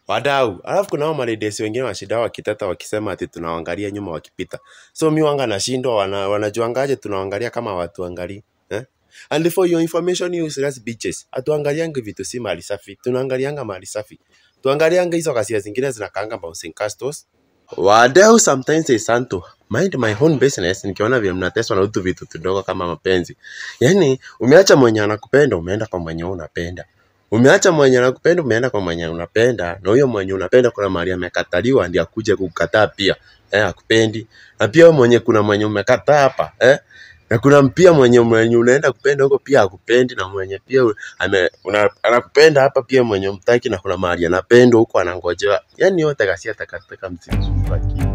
wadau. Alafu kuna hao maladies wengine washida wakiteta wakisema ati tunawaangalia nyuma wakipita. So mi wanga nashindwa wana, wanajuangaje tunawaangalia kama watu angalii eh? And for your information you useless bitches, hatuangaliangi vitu si mali safi, tunaangalianga mali safi. Tuangalianga hizo kasia zingine zinakaanga bouncing castles. Wadau sometimes is santo mind my own business, nikiona vile mnateswa na utu vitu tudogo kama mapenzi. Yaani umeacha mwenye anakupenda umeenda kwa mwenye unapenda. Umeacha mwenye anakupenda umeenda kwa mwenye unapenda, na huyo mwenye unapenda kuna mahali amekataliwa ndio akuje kukataa pia eh, akupendi. Na pia wewe mwenye kuna mwenye umekataa hapa eh, na kuna pia mwenye mwenye unaenda kupenda huko pia akupendi, na mwenye pia u- ame, una, anakupenda hapa pia mwenye umtaki, na kuna mahali anapendwa huko anangojewa. Yani yote kasia takataka msisumbue akili.